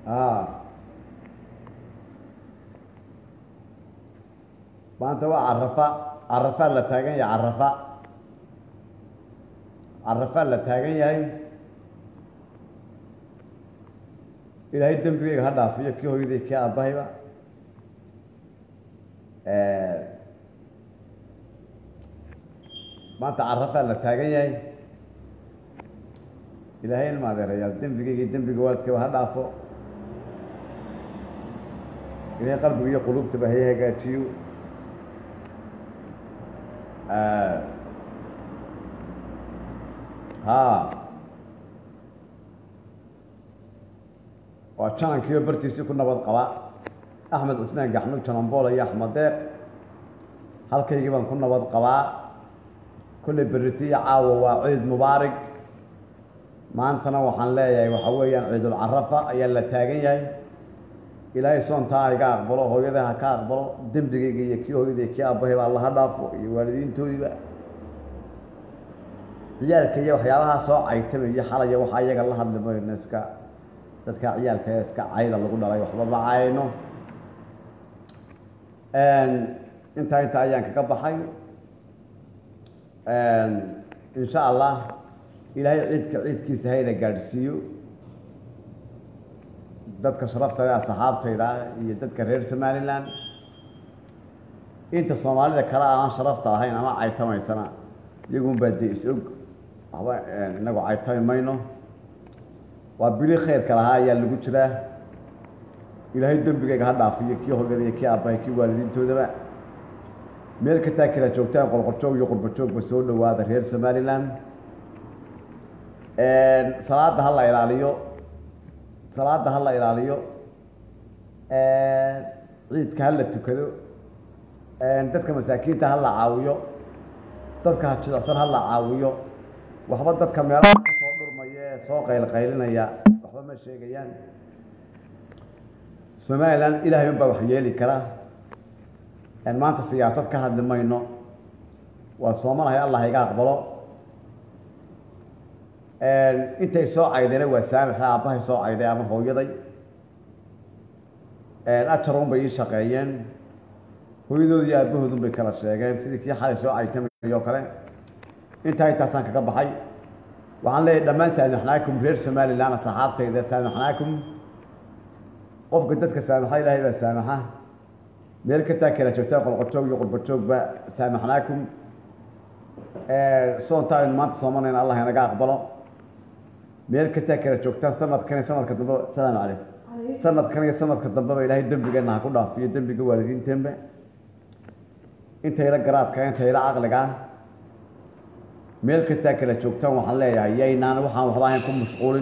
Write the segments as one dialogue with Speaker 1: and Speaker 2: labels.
Speaker 1: a maanta waa carafa carafaa la taagan yahay carafa carafaa la taagan yahay ilaahay dembigeyga ha dhaafiyo kii hooyaday kii aabahayba maanta carafaa la taagan yahay ilaahay ilma adeerayaal dembigeyga iyo dembiga waalidkaba ha dhaafo ilaahay qalbiga iyo quluubtaba hay hagaajiyo ha waa janankiiba bartiisii ku nabad qaba axmed cismaan gaxmud janambool iyo axmed deeq halkaygii baan ku nabad qabaa kolley beritiyo caawa waa ciid mubaarig maantana waxaan leeyahay waxa weeyaan ciidulcarafa ayaa la taagan yahay ilaahay soontaa iga aqbalo hooyada ha ka aqbalo dembigayga iyo kii hooyada kii aabahayba alla ha dhaafo iyo waalidiintoodiiba ciyaalka iyo waxyaabahaa soo caytamaya xalaya waxaa iyaga la hadli mayno iska dadka ciyaalka ee iska cayda lagu dhalay waxba ma cayno intaa inta ayaan kaga baxay insha allah ilaahay ciidka ciidkiisa hayna gaadhsiiyo dadka sharaftayda asxaabtayda iyo dadka reer somalilan inta soomaalida kale aan sharafta lahayn ama caytamaysana iyagunbaa dee is-og waxba inagu caytami mayno waa bili khayrka lahaa ayaa lagu jiraa ilaahay dembigayga ha dhaafiyo kii hogada iyo kii aabbahay kii waalidiintoodaba meel kataa kala joogtaan qolqorjoog iyo qurbajoogba soo dhowaada reer somalilan salaada ha la ilaaliyo salaada ha la ilaaliyo ciidka ha la tukado dadka masaakiinta ha la caawiyo dadka hajidacsan ha la caawiyo waxba dadka meelaha ka soo dhurmaya ee soo qaylqaylinaya waxba ma sheegayaan somalilan ilahay un baa wax yeeli kara maanta siyaasad ka hadli mayno waa soomanahay allah iga aqbalo intay soo caydayna waa saamixa aabbahay soo cayday ama hooyaday ajarun bay ii shaqeeyeen hooyadood iyo aabahoodun bay kala sheegeen sidii kii xalay soo caytamay oo kale intaa intaasaan kaga baxay waxaan leeyahay dhammaan saamaxnaakum reer somalilan asxaabtayda saamaxnaakum qofka dadka saamaxa ilaahay baa saamaxa meel kataa kala joogtaan qolqojoog iyo qurbajoogba saamaxnaakum soontaa aynu maanta soomanayna allah inaga aqbalo meel kataa kala joogtaan sanadkan iyo sanadka dambe asalaamu calaykum sanadkan iyo sanadka dambeba ilaahay dembigeenna ha ku dhaafiyo dembiga waalidiinteenba intayla garaadka intayla caqliga meel kastaa kala joogtaan waxaan leeyahay yaynaan waxaan waxba ahayn ku mashquulin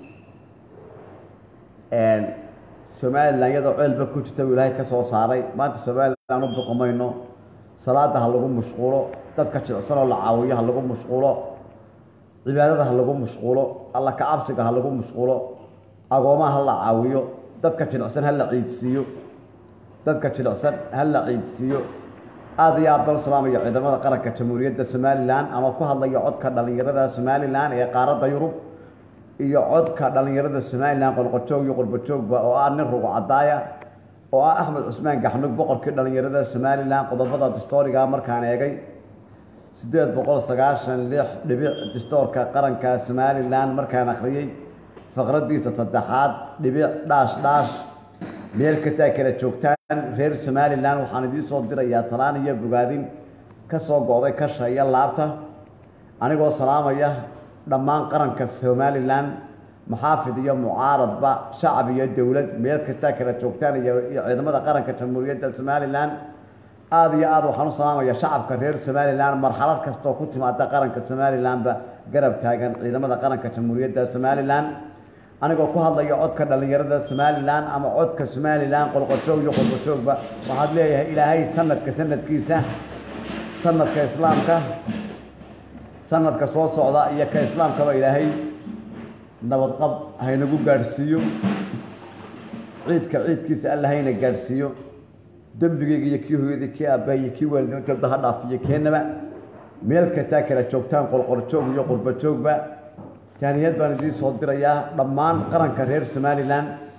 Speaker 1: somalilan iyadoo ceelba ku jirta uu ilaahay ka soo saaray maanta somalilan u boqomayno salaada ha lagu mashquulo dadka jilcsanoo la caawiyo ha lagu mashquulo cibaadada ha lagu mashquulo alla kacabsiga ha lagu mashquulo agoomaha ha la caawiyo dadka jilicsan ha la ciidsiiyo dadka jilicsan ha la ciidsiiyo aada iyo aad bal salaamayo ciidamada qaranka jamhuuriyadda somalilan ama ku hadlayo codka dhallinyarada somalilan ee qaaradda yurub iyo codka dhallinyarada somalilan qolqojoog iyo qurbajoogba oo ah nin rugo cadaaya oo ah axmed cusmaan gaxnug boqorkii dhallinyarada somalilan qodobada distooriga markaan eegay siddeed boqol sagaashan lix dhibic distoorka qaranka somalilan markaan akhriyey faqraddiisa saddexaad dhibic dhaash dhaash meel kastaa kala joogtaan reer somalilan waxaan idiin soo dirayaa salaan iyo bogaadin ka soo go-day kasha iyo laabta anigoo salaamaya dhammaan qaranka somalilan maxaafid iyo mucaaradba shacab iyo dowlad meel kastaa kala joogtaan iyo iyo ciidamada qaranka jamhuuriyadda somalilan aada iyo aada waxaan u salaamaya shacabka reer somalilan marxalad kastoo ku timaada qaranka somalilanba garab taagan ciidamada qaranka jamhuuriyadda somalilan anigoo ku hadlayo codka dhallinyarada somalilan ama codka somalilan qolqojoog iyo qolqojoogba waxaad leeyahay ilaahay sanadka sanadkiisa sanadka islaamka sanadka soo socda iyo ka islaamkaba ilaahay nabadqab haynagu gaadhsiiyo ciidka ciidkiisa alla hayna gaadhsiiyo dembigeyga iyo kii hooyada kii aabbaha iyo kii waalidintooda ha dhaafiyo keenaba meel kastaa kala joogtaan qolqorjoog iyo qurbajoogba taaniyad baan idiin soo dirayaa dhammaan qaranka reer somalilan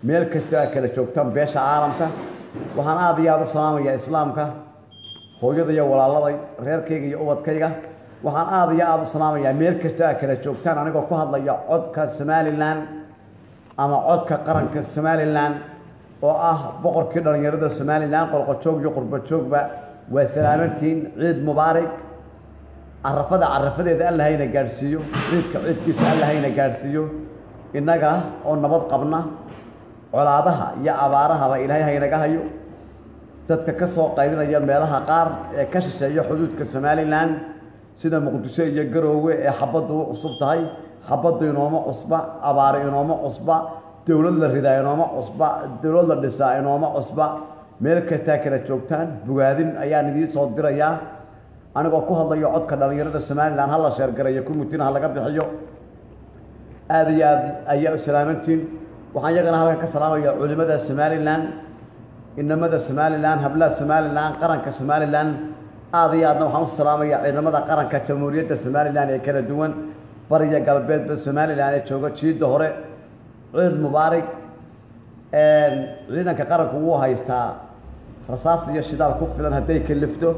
Speaker 1: meel kastoo aad kala joogtaan beesha caalamka waxaan aada iyo aada u salaamayaa islaamka hooyada iyo walaaladay reerkayga iyo ubadkayga waxaan aada iyo aada u salaamayaa meel kastoo aad kala joogtaan anigoo ku hadlaya codka somalilan ama codka qaranka somalilan oo ah boqorkii dhallinyarada somalilan qolqojoog iyo qurbajoogba waa salaamantiin ciid mubaarig carafada carafadeeda alla hayna gaadhsiiyo ciidka ciidkiisa alla hayna gaadhsiiyo innaga oo nabad qabna colaadaha iyo abaarahaba ilaahay haynaga hayo dadka ka soo qaydinaya meelaha qaar ee ka shisheeya xuduudka somalilan sida muqdisho iyo garoowe ee xabaddu u cusub tahay xabaddu inooma cusba abaari inooma cusba dowlad la ridaa inooma cusba dowlad la dhisaa inooma cusba meel kastaa kala joogtaan bogaadin ayaan idiin soo dirayaa anigoo ku hadlayo codka dhallinyarada somalilan ha la sheergarayo kumuttina ha laga bixiyo aada iyo aad ayaa u salaamantiin waxaan iyagana halkan ka salaamaya culimada somalilan inamada somalilan hablaha somalilan qaranka somalilan aada iyo aadna waxaan u salaamaya ciidamada qaranka jamhuuriyadda somalilan ee kala duwan bariya galbeedba somalilan ee jooga jiidda hore ciid mubaarig ciidanka qaranku wuu haystaa rasaas iyo shidaal ku filan hadday kalifto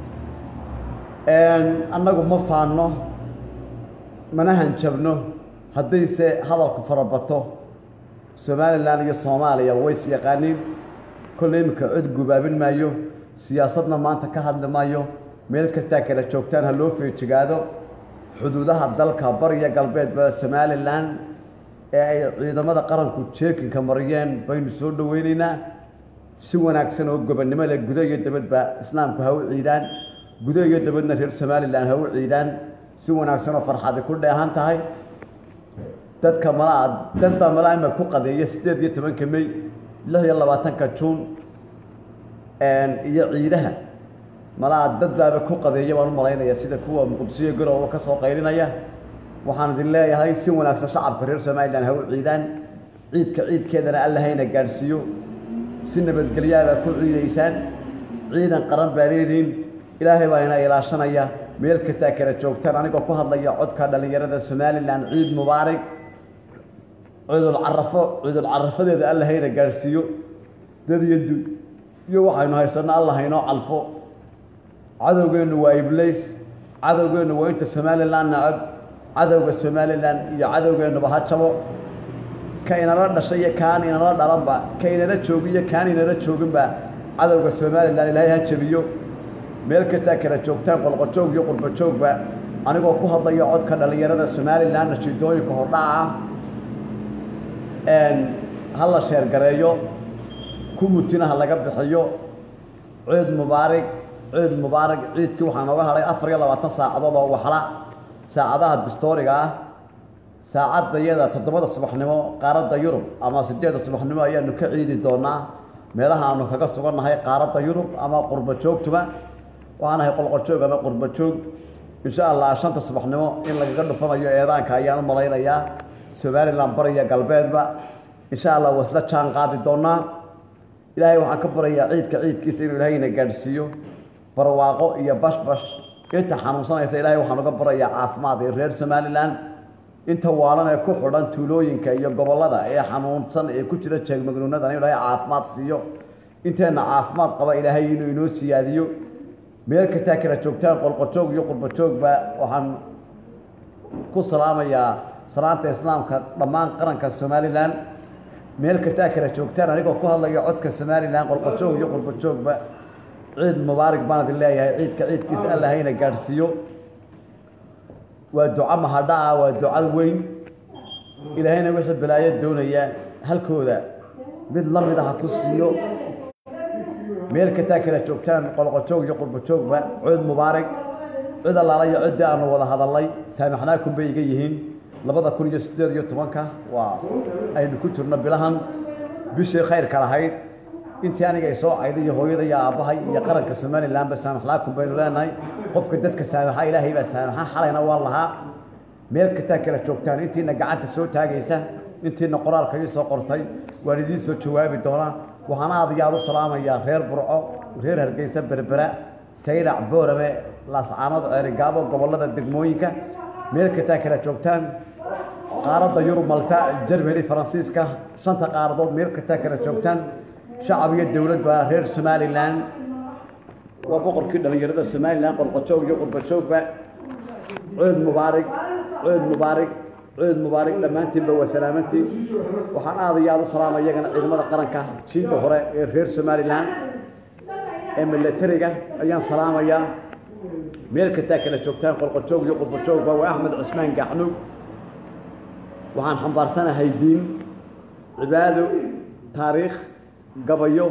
Speaker 1: annagu ma faanno mana hanjabno haddayse hadalku farabato somalilan iyo soomaaliya ways yaqaaniin kolley iminka cod gubaabin maayo siyaasadna maanta ka hadli maayo meel kastaa kala joogtaan ha loo feejigaado xuduudaha dalka bariya galbeedba somalilan ee ay ciidamada qaranku jeekinka mariyeen baynu soo dhoweyneynaa si wanaagsan oo gobonnimo leh gudo iyo dabadba islaamku ha u ciidaan gudo iyo dabadna reer somalilan ha u ciidaan si wanaagsan oo farxadi ku dheehan tahay dadka malaa dad baa malaa ima ku qadeeya siddeed iyo tobanka mey lix iyo labaatanka juun iyo ciidaha malaa dad baaba ku qadeeya baan u malaynaya sida kuwa muqdishoiyo garooba ka soo qaylinaya waxaan idin leeyahay si wanaagsan shacabka reer somalilan ha u ciidaan ciidka ciidkeedana alla hayna gaadhsiiyo si nabadgelyaabaa ku ciidaysaan ciidan qaran baa leediin ilaahay baa ina ilaashanaya meel kastaa kala joogtaan anigoo ku hadlaya codka dhallinyarada somalilan ciid mubaarig ciidul carafo ciidul carafadeeda alla hayna gaadhsiiyo dad iyo du iyo waxaynu haysanno alla haynoo calfo cadowgeennu waa iblays cadowgeennu waa inta somalilan nacab cadowga somalilan iyo cadowgeennuba ha jabo ka inala dhashay iyo kaan inala dhalanba ka inala joogiyo kaan inala jooginba cadowga somalilan ilaahay ha jabiyo meel kastaa kala joogtaan qolqojoog iyo qurbajoogba anigoo ku hadlayo codka dhallinyarada somalilan nashiidooyinka hordhaca ha la sheergareeyo kumutina ha laga bixiyo ciid mubaarig ciid mubaarig ciidkii waxaa nooga hadhay afar iyo labaatan saacadood oo waxla saacadaha distooriga ah saacadda iyada toddobada subaxnimo qaaradda yurub ama siddeedda subaxnimo ayaanu ka ciidi doonaa meelaha aanu kaga sugannahay qaaradda yurub ama qurba joogtuba waxaan ahay qolqojoog ama qurba joog insha allah shanta subaxnimo in lagaga dhufanayo eedaanka ayaan u malaynayaa somalilan bariya galbeedba insha allah waa isla jaan qaadi doonaa ilaahay waxaan ka barayaa ciidka ciidkiisa inuu ilaahayna gaadhsiiyo barwaaqo iyo bashbash inta xanuunsanaysa ilaahay waxaan uga barayaa caafimaad ee reer somalilan inta waalan ee ku xidhan tuulooyinka iyo gobollada ee xanuunsan ee ku jira jeegmagnuunadan inuu ilaahay caafimaad siiyo inteenna caafimaad qaba ilaahay inuu inoo siyaadiyo meel kastaa kala joogtaan qolqojoog iyo qurbajoogba waxaan ku salaamayaa salaanta islaamka dhammaan qaranka somalilan meel kastaa kala joogtaan anigoo ku hadlayo codka somalilan qolqojoog iyo qurbajoogba ciid mubaarig baan idin leeyahay ciidka ciidkiisa alla hayna gaadhsiiyo waa duco mahadhaca waa duco weyn ilaahayna wixii balaayo doonaya halkooda mid la mid ah ha ku siiyo meel kastaa kala joogtaan qolqojoog iyo qurbajoogba ciid mubaarig cid allaala iyo ciddii aanu wada hadallay saamaxnaakum bay iga yihiin labada kun iyo siddeed iyo tobanka waa aynu ku jirno bilahan bishii khayrka lahayd intii aniga ay soo cayday iyo hooyada iyo aabbahay iyo qaranka somalilanba saamaxlaakum baynu leenahay qofka dadka saamaxa ilaahay baa saamaxa xalayna waan lahaa meel kastaa kala joogtaan intiina gacanta soo taagaysa intiina qoraalka ii soo qortay waan idiin soo jawaabi doonaa waxaan aad iyo aad u salaamayaa reer burco reer hargeysa berbera sayrac boorame laascaanood ceerigaabo gobollada degmooyinka meel kastaa kala joogtaan qaaradda yurub malta jermany faransiiska shanta qaaradood meel kastaa kala joogtaan shacab iyo dowladba reer somalilan waa boqorkii dhallinyarada somalilan qorqojoog iyo qurbajoogba cood mubaarig cood mubaarig cood mubaarig dhammaantiinba waa salaamantiin waxaan aad iyo aad u salaama iyagana ciidamada qaranka jiinta hore ee reer somalilan ee milatariga ayaan salaamayaa meel kastaa kala joogtaan qorqojoog iyo qurbajoogba waa axmed cismaan gaxnuug waxaan xambaarsanahay diin cibaado taariikh gabayo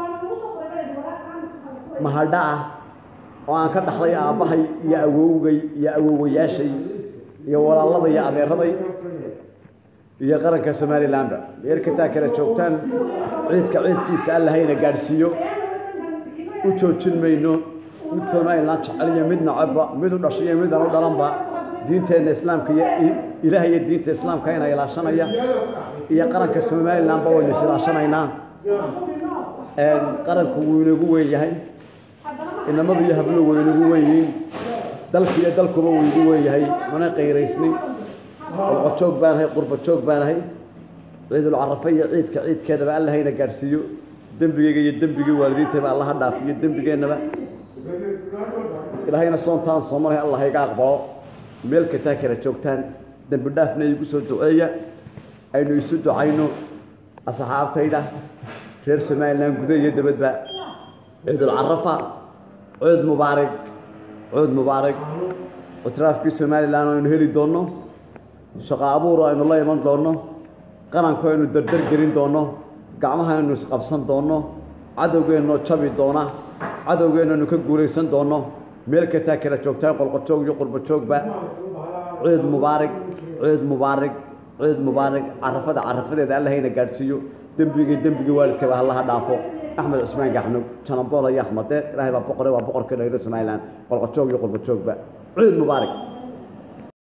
Speaker 1: mahadha ah oo aan ka dhaxlay aabbahay iyo awowgay iyo awowayaashay iyo walaalada iyo adeeraday iyo qaranka somalilanba meel kastaa kala joogtaan ciidka ciidkiisa allahayna gaadhsiiyo u joojin mayno mid somalilan jecel iyo mid nacabba mid u dhashay iyo midaan u dhalanba diinteenna islaamka iyo ilaah iyo diinta islaamka ina ilaashanaya iyo qaranka somalilanba waynu is ilaashanaynaa qaranku wuu inagu weyn yahay inamadu iyo habluhu way inagu weyn yihiin dalka iyo dalkuba wuu igu weyn yahay mana qayraysnin qolqojoog baanahay qurbajoog baanahay ciidul carafa iyo ciidka ciidkeedaba allahayna gaadhsiiyo dembigeyga iyo dembigii waalidiintayba allaha dhaafiyo dembigeennaba ilaahayna soontaan soomalahay allah iga aqbalo meel kastaa kala joogtaan dembi dhaafna igu soo duceeya aynu isu ducayno asxaabtayda reer somalilan guda iyo dabadba ciidul carafa cood mubaarig cood mubaarig itraafkii somalilan aynu heli doonno shaqo abuur aynu la iman doonno qaranku aynu dardar gelin doonno gacmaha aynu isqabsan doonno cadowgeennoo jabi doona cadowgeennanu ka guulaysan doonno meel kastaa kala joogtaan qolqojoog iyo qurbajoogba ciid mubaarig ciid mubaarig ciid mubaarig carafada carafadeeda allahayna gaadhsiiyo dembigii dembigii waalidkaba hallaha dhaafo axmed cusmaan gaxnug janambool iyo axmade ilaahay baa boqore waa boqorkii dhayro somalilan qolqojoog iyo qurbajoogba ciid mubaarig